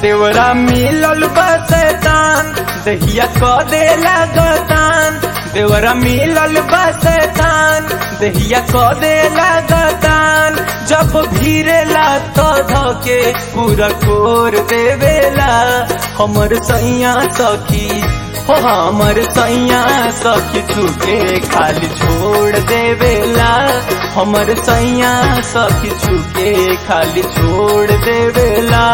देवरा मिलल बसतान दहिया क देला गतान देवरा मिलल बसतान दहिया क देला गतान जब भीरेला तो धके पूरा कोर देवेला हमर सैया सखी हो हमर सैया सखी छुके खाली छोड़ देवेला हमर सैया सखी छुके खाली छोड़ देवेला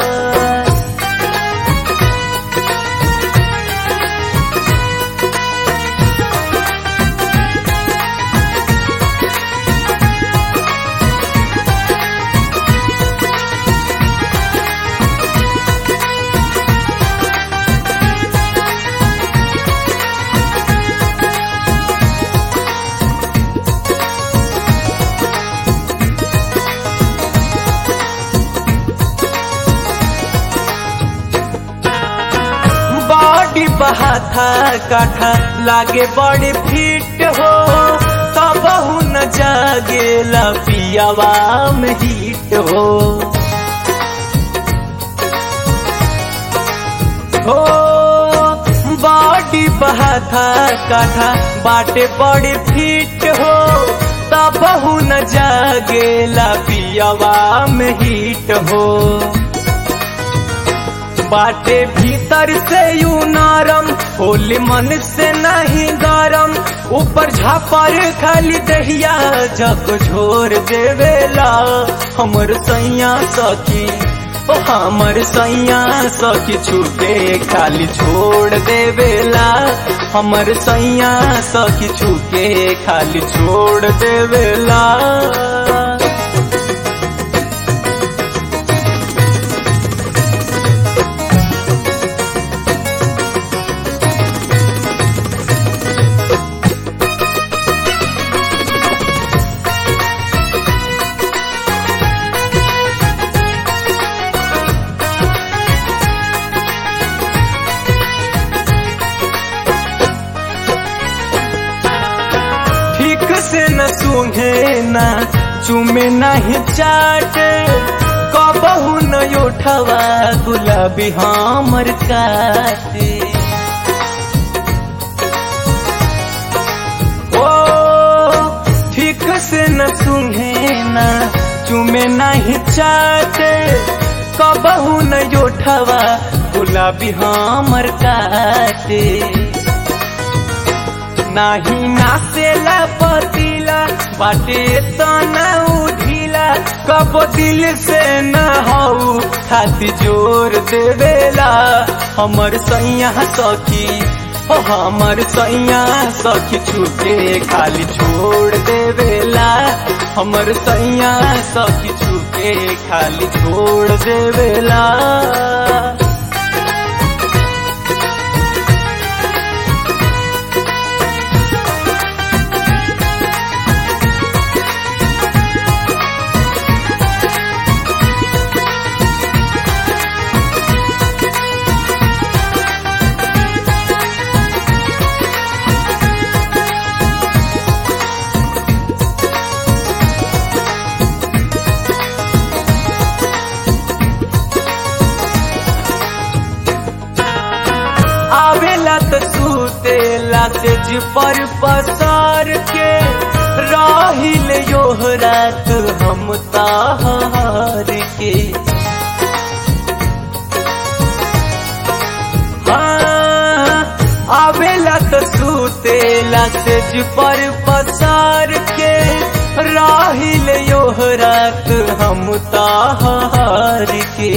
बॉडी बहाथा काठा लागे बड़ी फिट हो तब न जागेला पियावा में हिट हो हो बॉडी बहाथा काठा बाटे बड़ी फिट हो तब न जागेला पियावा में हिट हो बाटे भीतर से यू नरम होली मन से नहीं गरम ऊपर झापर खाली दहिया जग झोर देवेला हमर सैया सखी ओ हमर सैया सखी छूटे खाली छोड़ देवेला हमर सैया सखी छूके खाली छोड़ देवेला ठीक से न सूंघे न चूमे नहीं चाटे कबहू न उठवा गुलाबी हमर काटे ओ ठीक से न सूंघे न चूमे नहीं चाटे कबहू न उठवा गुलाबी हमर काटे नाही नासेला पतीला बाटे तो न उठिला कब दिल से न हऊ खाती जोर देवेला हमर सैया सखी हो हमर सैया सखी छूटे खाली छोड़ देवेला हमर सैया सखी छूटे खाली छोड़ देवेला आवेला त सुतेला तेज पर पसार के राहिल योह रात हम ताहार के हाँ, आवेला त सुतेला तेज पर पसार के राहिल योह रात हम ताहार के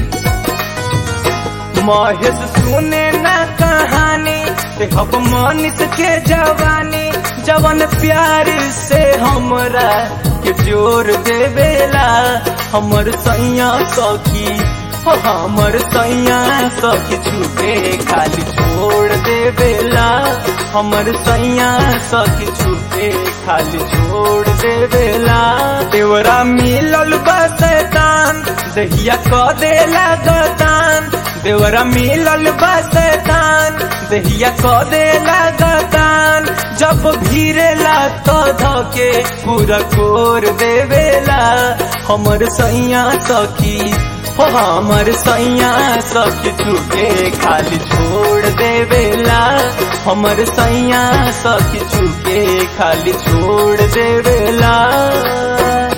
महेश सुने ना कहानी से हब मनीष के जवानी जवन प्यार से हमरा के जोर देवेला हमर सैया सखी हो हमर सैया सखी छूटे खाली छोड़ देवेला हमर सैया सखी छूटे खाली छोड़ देवेला देवरा मिलल बसतान दहिया क देला गतान देवरा मिलल बसतान दहिया क देला गतान जब भीरेला तो धके पूरा कोर देवेला हमर सैया सखी हो हमर सैया सखी छुके खाली छोड़ देवेला हमर सैया सखी छुके खाली छोड़ देवेला